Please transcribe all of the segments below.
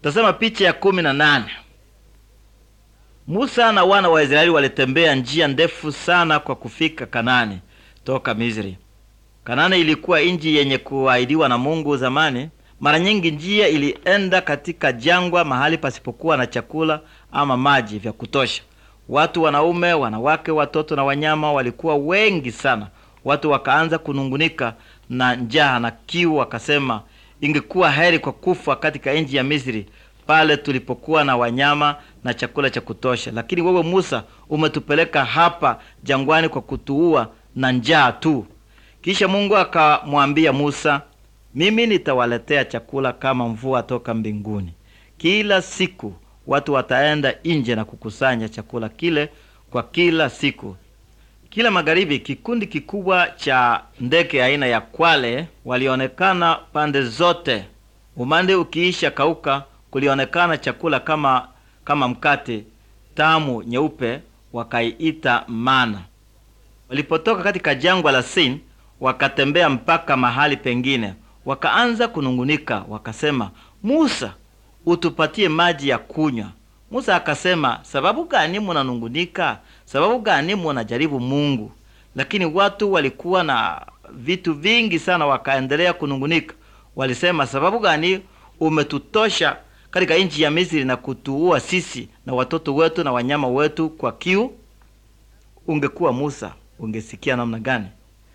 Tazama picha ya kumi na nane. Musa na wana wa Israeli walitembea njia ndefu sana kwa kufika Kanani toka Misri. Kanani ilikuwa nchi yenye kuahidiwa na Mungu zamani. Mara nyingi njia ilienda katika jangwa, mahali pasipokuwa na chakula ama maji vya kutosha. Watu, wanaume, wanawake, watoto na wanyama walikuwa wengi sana. Watu wakaanza kunungunika na njaa na kiu, wakasema ingekuwa heri kwa kufa katika nchi ya Misri pale tulipokuwa na wanyama na chakula cha kutosha. Lakini wewe Musa, umetupeleka hapa jangwani kwa kutuua na njaa tu. Kisha Mungu akamwambia Musa, mimi nitawaletea chakula kama mvua toka mbinguni. Kila siku watu wataenda nje na kukusanya chakula kile kwa kila siku. Kila magharibi, kikundi kikubwa cha ndege aina ya kwale walionekana pande zote. Umande ukiisha kauka, kulionekana chakula kama kama mkate tamu nyeupe, wakaiita mana. Walipotoka katika jangwa la Sin, wakatembea mpaka mahali pengine, wakaanza kunungunika, wakasema, Musa, utupatie maji ya kunywa. Musa akasema, sababu gani munanungunika? Sababu gani munajaribu Mungu? Lakini watu walikuwa na vitu vingi sana, wakaendelea kunungunika. Walisema, sababu gani umetutosha katika nchi ya Misri na kutuua sisi na watoto wetu na wanyama wetu kwa kiu? Ungekuwa Musa, ungesikia namna gani?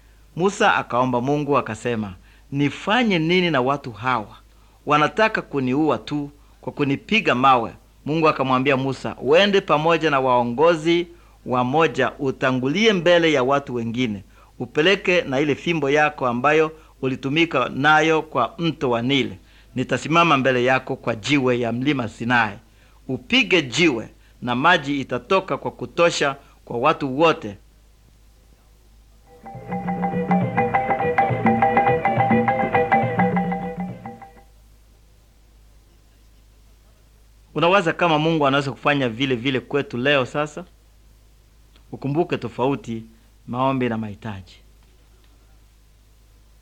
Musa akaomba Mungu akasema, nifanye nini na watu hawa? Wanataka kuniua tu kwa kunipiga mawe. Mungu akamwambia Musa, uende pamoja na waongozi wamoja, utangulie mbele ya watu wengine, upeleke na ile fimbo yako ambayo ulitumika nayo kwa mto wa Nile. Nitasimama mbele yako kwa jiwe ya mlima Sinai. Upige jiwe na maji itatoka kwa kutosha kwa watu wote. Unawaza kama Mungu anaweza kufanya vile vile kwetu leo? Sasa ukumbuke tofauti maombi na mahitaji.